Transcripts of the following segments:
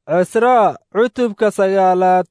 cisraa cutubka sagaalaad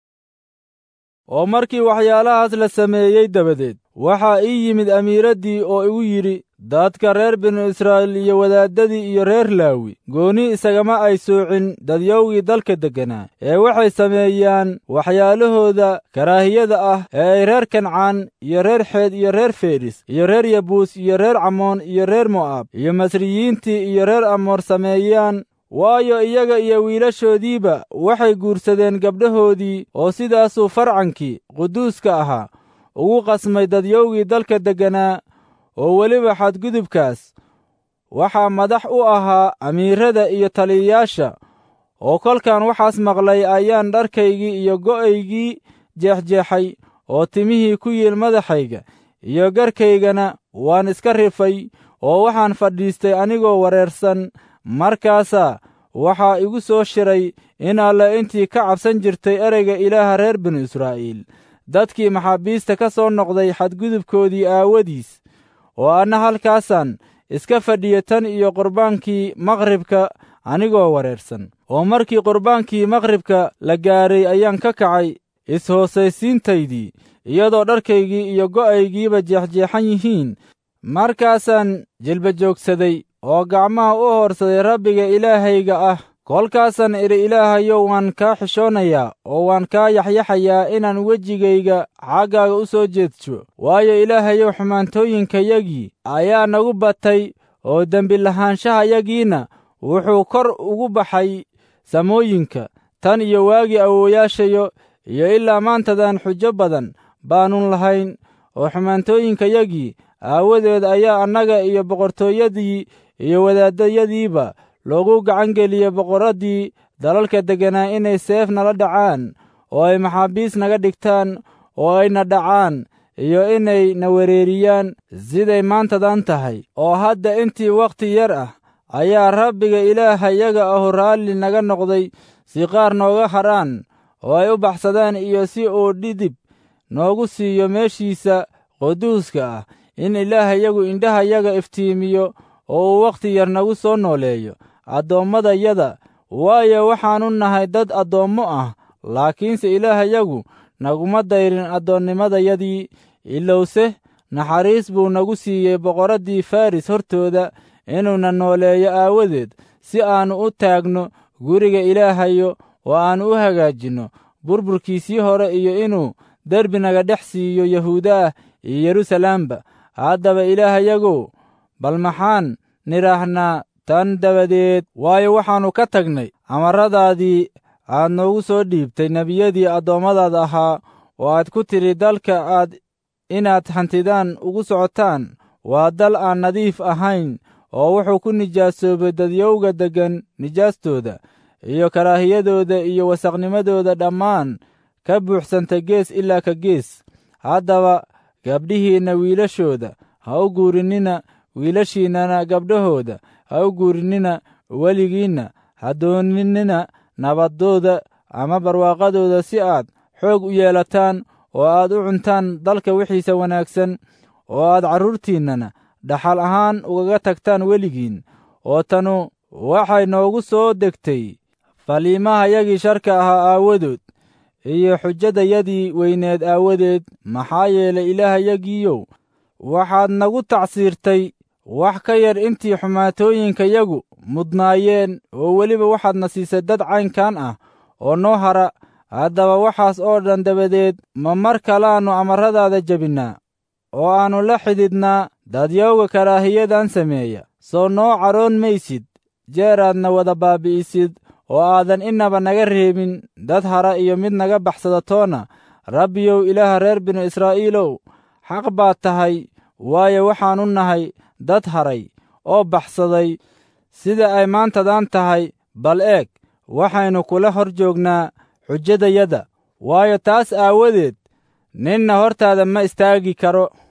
oo markii waxyaalahaas la sameeyey dabadeed waxaa ii yimid amiiraddii oo igu yidhi dadka reer binu israa'iil iyo wadaaddadii iyo reer laawi gooni isagama ay soocin dadyowgii dalka degganaa ee waxay sameeyaan waxyaalahooda karaahiyada ah ee ay reer kancaan iyo reer xeed iyo reer feris iyo reer yabuus iyo reer camoon iyo reer mo'aab iyo masriyiintii iyo reer amoor sameeyaan waayo iyaga iyo wiilashoodiiba waxay guursadeen gabdhahoodii oo sidaasuu farcankii quduuska ahaa ugu qasmay dadyowgii dalka degganaa oo weliba xadgudubkaas waxaa madax u ahaa amiirada iyo taliyayaasha oo kolkan waxaas maqlay ayaan dharkaygii iyo go'aygii jeexjeexay oo timihii ku yiil madaxayga iyo garkaygana waan iska rifay oo waxaan fadhiistay anigoo wareersan markaasaa waxaa igu soo shiray in alle intii ka cabsan jirtay ereyga ilaaha reer binu israa'iil dadkii maxaabiista ka soo noqday xadgudubkoodii aawadiis oo anna halkaasaan iska fadhiya tan iyo qurbaankii maqribka anigoo wareersan oo markii qurbaankii maqribka la gaaray ayaan ka kacay is-hoosaysiintaydii iyadoo dharkaygii iyo go'aygiiba jeexjeexan yihiin markaasaan jilba joogsaday oo gacmaha u hoorsaday rabbiga ilaahayga ah kolkaasaan idhi ilaahayow waan kaa xishoonayaa oo waan kaa yaxyaxayaa inaan wejigayga xaggaaga u soo jeedsho waayo ilaahayow xumaantooyinkayagii ayaa nagu batay oo dembi lahaanshahayagiinna wuxuu kor ugu baxay samooyinka tan iyo waagii awoowayaashayo iyo ilaa maantadan xujo badan baannun lahayn oo xumaantooyinkayagii aawadeed ayaa annaga iyo boqortooyadii iyo wadaaddayadiiba loogu gacan geliyey boqorraddii dalalka degganaa inay seef nala dhacaan oo ay maxaabiis naga dhigtaan oo ayna dhacaan iyo inay na wereeriyaan siday maantadan tahay oo hadda intii wakhti yar ah ayaa rabbiga ilaahayaga ahu raalli naga noqday si qaar nooga hadhaan oo ay u baxsadaan iyo si uu dhidib noogu siiyo meeshiisa quduuska ah in ilaahayagu indhahayaga iftiimiyo oo uu wakhti yar nagu soo nooleeyo addoommadayada waayo waxaannu nahay dad addoommo ah laakiinse ilaahayagu naguma dayrin addoonnimadayadii ilowse naxariis buu nagu siiyey boqorraddii faris hortooda inuuna nooleeyo aawadeed si aannu u taagno guriga ilaahayo oo aannu u hagaajinno burburkiisii hore iyo inuu derbi naga dhex siiyo yahuudaah iyo yeruusalaamba haddaba ilaahayagow bal maxaan nidhaahnaa tan dabadeed waayo waxaannu ka tagnay amarradaadii aad noogu soo dhiibtay nebiyadii addoommadaada ahaa oo aad ku tidhi dalka aad inaad hantidaan ugu socotaan waa dal aan nadiif ahayn oo wuxuu ku nijaasoobay dadyowga deggan nijaastooda iyo karaahiyadooda iyo wasaqnimadooda dhammaan ka buuxsanta gees ilaa ka gees haddaba gabdhihiinna wiilashooda ha u guurinnina wiilashiinnana gabdhahooda ha u guurinnina weligiinna ha dooninnina nabaddooda ama barwaaqadooda si aad xoog u yeelataan oo aad u cuntaan dalka wixiisa wanaagsan oo aad carruurtiinnana dhaxal ahaan ugaga tagtaan weligiin oo tanu waxay noogu soo degtay faliimahayagii sharka ahaa aawadood iyo xujadayadii weyneed aawadeed maxaa yeelay ilaahayagiiyow waxaad nagu tacsiirtay wax ka yar intii xumaatooyinkayagu mudnaayeen oo weliba waxaadna siisay dad caynkan ah oo noo hara haddaba waxaas oo dhan dabadeed ma mar kalaannu amarradaada jebinnaa oo aannu la xididnaa dadyowga karaahiyadan sameeya soo noo cadhoon maysid jeeraadna wada baabi'isid oo aadan innaba naga reebin dad hara iyo mid naga baxsada toona rabbiyow ilaaha reer binu israa'iilow xaq baad tahay waayo waxaannu nahay dad haray oo baxsaday sida ay maantadan tahay bal eeg waxaynu kula hor joognaa xujadayada waayo taas aawadeed ninna hortaada ma istaagi karo